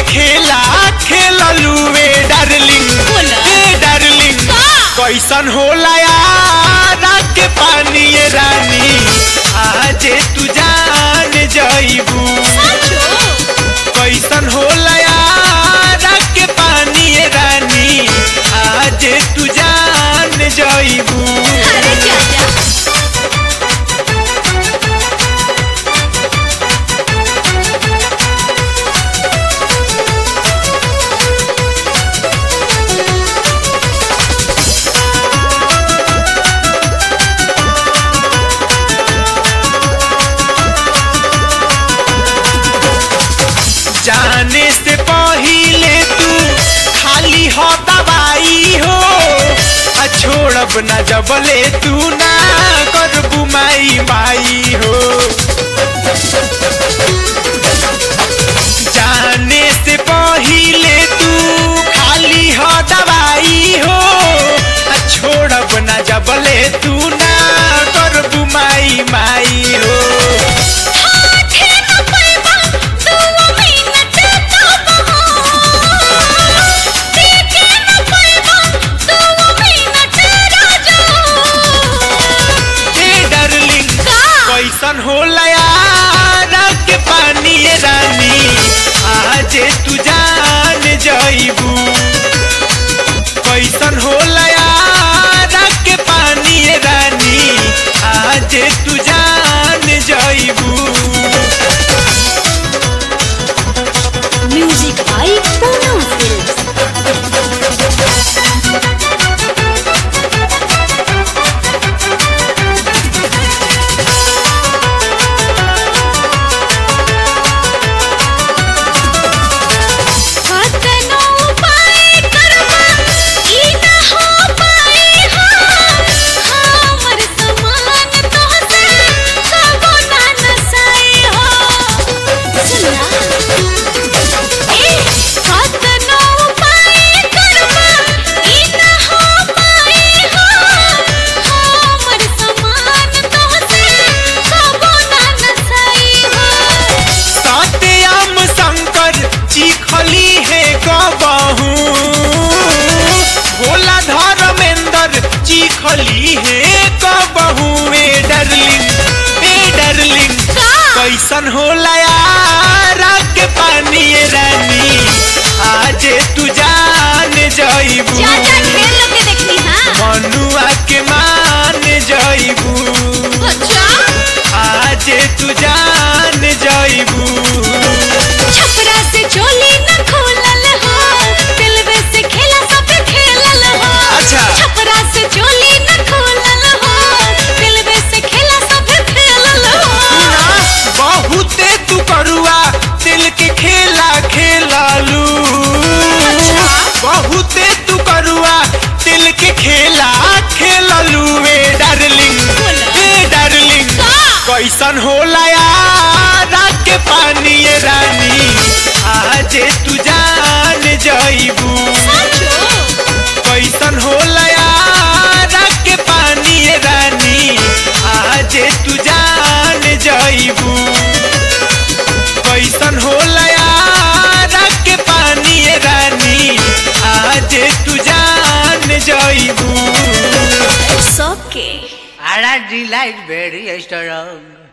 खेला खेललुए डार्लिंग बोला। ए डार्लिंग का? कैसन होला यार के पानी ये रानी आजे तू जान जइबू साचो कैसन होला यार के पानी ये रानी आजे तू जान जइबू अरे चाचा जाने से पहिले तू खाली हो दवाई हो आ छोड़ब न जबले तू ना करबू माई माई हो जाने से पहिले तू खाली हो दवाई हो आ छोड़ब न जबले तू ना करबू माई माई हो हाथे न पैबा दुआ मिनट तब हो देखे न पैबा दुआ मिनट राजा हे डार्लिंग का कैसन होला यार के पानी ये रानी आजे तू जान जइबू कैसन होला यार के पानी ये रानी आजे तू जान जइबू म्यूजिक बाय पूनम फिल्म्स कतनो उपाय करबा ई न हो पाई हो हमर समान तोहसे कबो ना नसाई हो सुना ए कतनो उपाय करबा ई न हो पाई हो हमर समान तोहसे कबो ना नसाई हो सत्यम शंकर चिखली है गबहू भोला धर्मेंद्र चिखली है गबहू ए डरलिंग ए डरलिंग का कैसन होला यार के पानी ये रानी आजे तू जान जइबू चाचा ढेर लोग के देखनी हां मनुआ के मान जइबू अच्छा आजे तू जान जइबू छपरा से चोली न खोलल हो दिलवे से खेला सब खेलल हो अच्छा। छपरा से चोली न खोलल हो दिलवे से खेला सब खेलल हो बहुते तू करुआ दिल के खेला खेलालू अच्छा। बहुते तू करुआ दिल के खेला खेललू ए डार्लिंग बोला। ए डार्लिंग का? कैसन होला यार के पानी ये रानी आजे तू जान जइबू साचो कैसन होला यार के पानी ये रानी आजे तू जान जइबू कैसन होला यार के पानी ये रानी आजे तू जान जइबू it's okay Ara delight very strong.